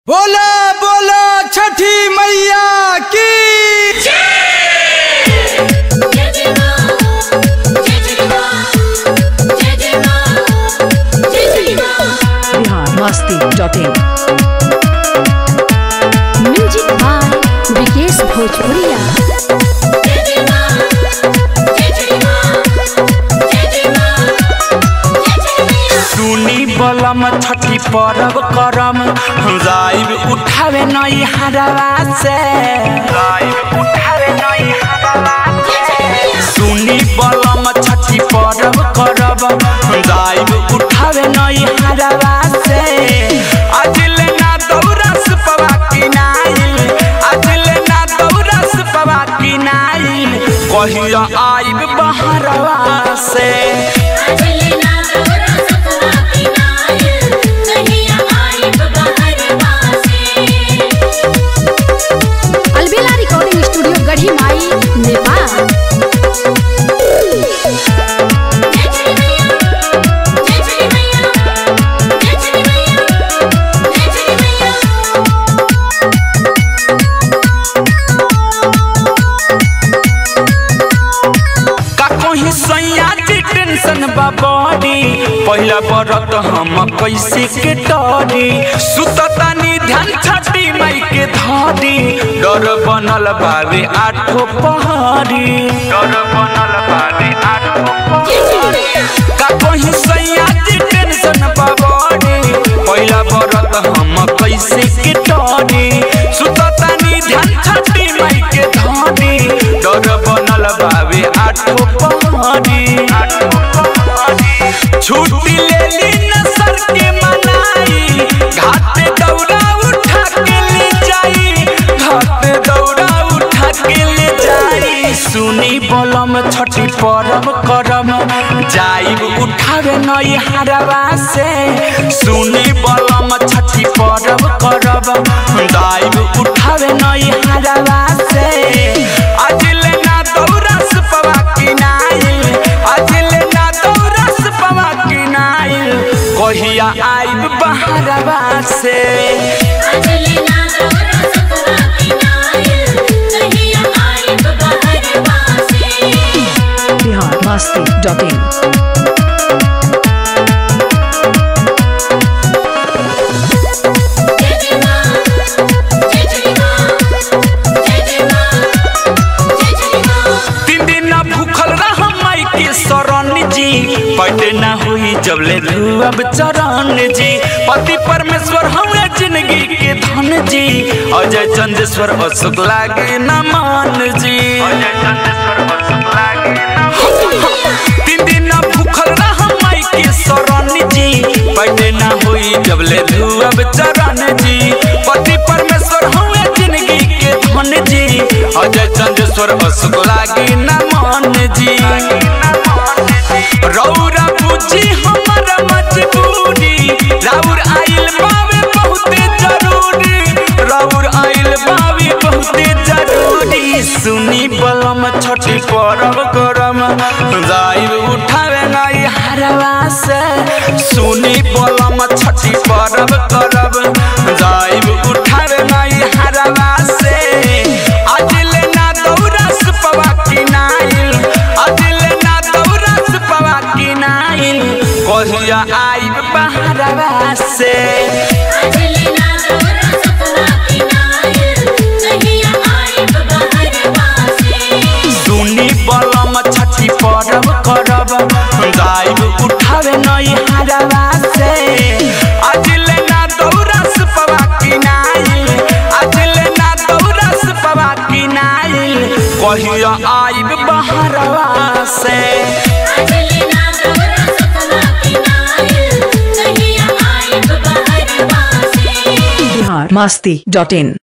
बोला बोला छठी मैया की जय जय मां जय जय मां जय जय मां जय जय मां biharmasti.in म्यूजिक बाय विकेश भोजपुरिया जय जय मां जय जय मां जय जय मां जय जय मैया सुनी बलम छठी परब करम जाइब उठावे नई हरवा से जाइब उठावे नई हरवा से सुनी बलम छठी परब करब जाइब उठावे नई हरवा से अजले ना दौरस पवा किनाइल अजले ना दौरस पवा किनाइल कहिया आइब बहरवा से अजले ना दौरा सपना की नाय कहिया आई बहर वासे अलबेला रिकॉर्डिंग स्टूडियो गढ़ी माई नेपाल जय जय मैया जय जय मैया जय जय मैया जय जय मैया का कहीं सैया के टेंशन बा बड़ी पहला बरत हम कैसे के डरी सुततानी ध्यान छठी माई के धरी डर बनल बावे आठो पहरी डर बनल बावे आठो जय जय मैया का कहीं सैया के टेंशन बा बड़ी पहला बरत हम कैसे के डरी सुततानी ध्यान छठी माई के धरी डर बनल बावे आठो पहरी छुट्टी ले ली न सर के मनाई घाट दौड़ा उठा के ले जाई घाट दौड़ा उठा के ले जाई सुनी बलम छठी परब करम जाइब उठावे नई हरवा से सुनी बलम छठी परब करब जाइब उठावे नई हरवा से अजले ना दौरस पवा किनाइल अजले ना दौरस पवा किनाइल कहिया आइब बहरवा से अजले ना दौरा सपना की नाय कहिया आई बहर वासे biharmasti.in जय जय मां जय जय मां जय जय मां जय जय मां तीन दिन ना भूखल रह माई के शरण जी पैटे ना हुई जब ले अब चरण जी पति परमेश्वर हमें जिंदगी के धन जी अजय चंदेश्वर अशोक लागे न मान जी अजय चंदेश्वर अशोक लागे तीन दिन ना भूखल रह माई के शरण जी पैटे ना हुई जब ले अब चरण जी पति परमेश्वर हमें जिंदगी के धन जी अजय चंदेश्वर अशोक लागे न मान जी रौरा बुझी हमर मजबूरी राउर आइल बावे बहुते जरूरी राउर आइल बावे बहुते जरूरी सुनी बलम छठी परब करम जाइब उठावे नई हरवा से सुनी बलम छठी परब करब जाइब उठावे नई हरवा से अजले ना दौरस पवा किनाइल अजले ना दौरस पवा किनाइल कहिया आइब बहरवा से अजले ना दौरा सपना की नाय कहिया आई बहर वासे सुनी बलम छठी परब करब गाइब उठावे नई हरवा से अजले ना दौरस पवा किनाइल अजले ना दौरस पवा किनाइल कहिया आइब बहरवा से अजले ना दौरा सपना की नाय कहिया आई बहर वासे biharmasti.in